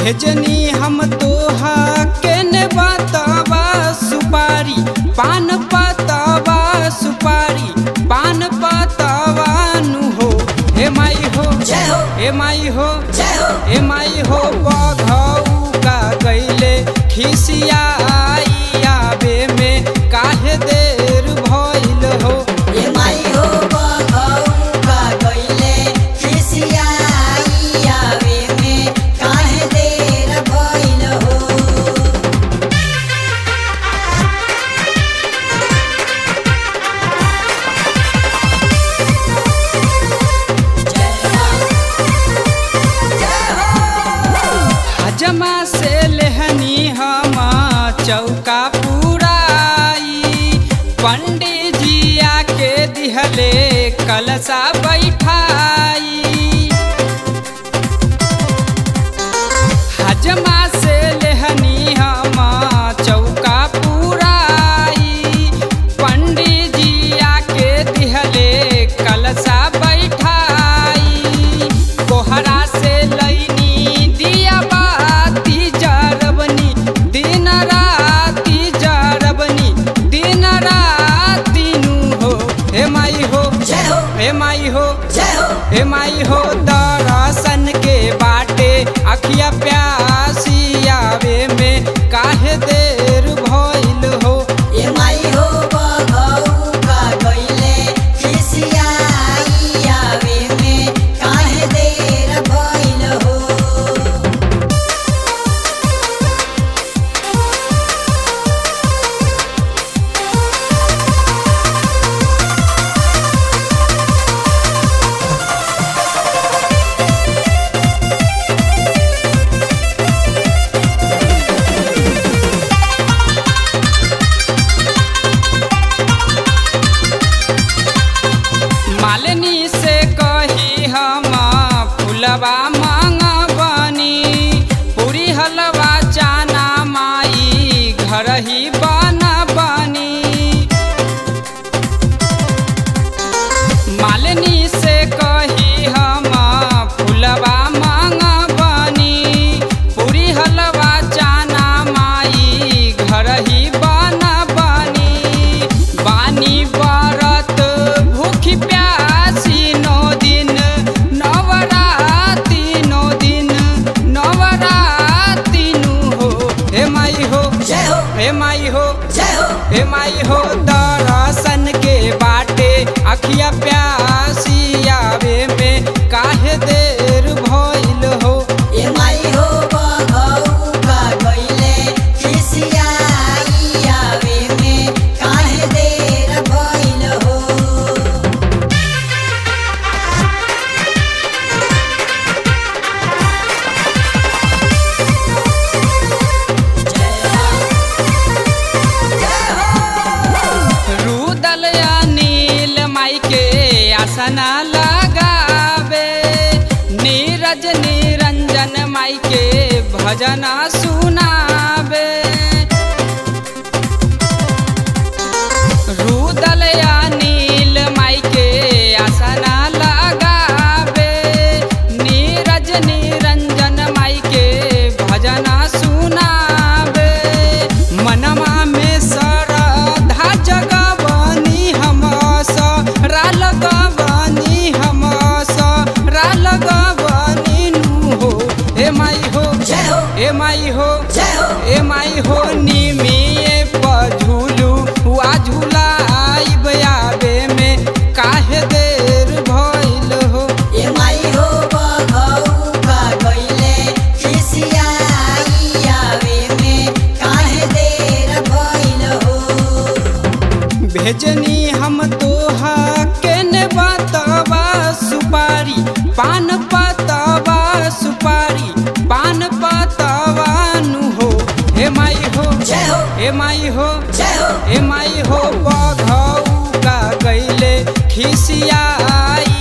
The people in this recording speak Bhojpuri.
भेजनी हम तोहा केने बतावा सुपारी पान पतावा सुपारी पान पतावा नु हो हे माई हो जय हो हे माई हो जय हो हे माई हो बघऊ का गईले खिसियाई आवे में काहे देर भइल हो ए माई हो बघऊ का गइले खिसियाई आवे में काहे देर भइल हो हजमा से लेहनी हम चौका पुराई पंडित जी आके दिहले कलसा बैठाई हजमा से लेहनी हम चौका पुराई पंडित जी आके दिहले कलसा बैठाई कोहरा से लैनी दिया बाती जरबनी दिन राती जरबनी दिन राती नु हो हे माई हो जय हो हे माई हो जय हो हे माई हो दर्शन के बाटे अखिया प्यासी आवे में काहे देर भइल हो ए माई हो बघऊ का गइले खिसियाई आवे में काहे देर भइल हो मालिनी से कही हम फुलवा मांगबनी पूरी हलवा चाना माई घर ही बनबनी मालिनी से कही हम फुलवा मांगबनी पूरी हलवा चाना माई घर ही बनबनी बानी बरत भूखी प्यासी नौ दिन नवराती नौ दिन नवराती नु हो हे माई हो जय हो हे माई हो जय हो हे माई हो दर्शन के बाटे अखिया प्यासी आवे में काहे देर भइल हो ए माई हो बघऊ का गइले खिसियाई आवे में काहे देर भइल हो रुदल नील माई के आसना लगावे नीरज निरंजन माई के भजन सुनावे रुदल नील माई के आसना लगावे नीरज निरंजन माई के भजन सुनावे मनमा में श्रद्धा जगवनी हम सरा लगवनी हम सरा लगवनी नु हो हे माई हो जय हो हे माई हो जय हो ए माई हो निमिए पझुलू हुआ झुलाइब आवे में काहे देर भइल हो ए माई हो बघऊ का गइले खिसियाई आवे में काहे देर भइल हो भेजनी हम तोहा केने बतावा सुपारी पान पतावा सुपारी पान पतावा नु हो हे माई हो जय हो हे माई हो जय हो हे माई हो बघऊ का गईले खिसियाई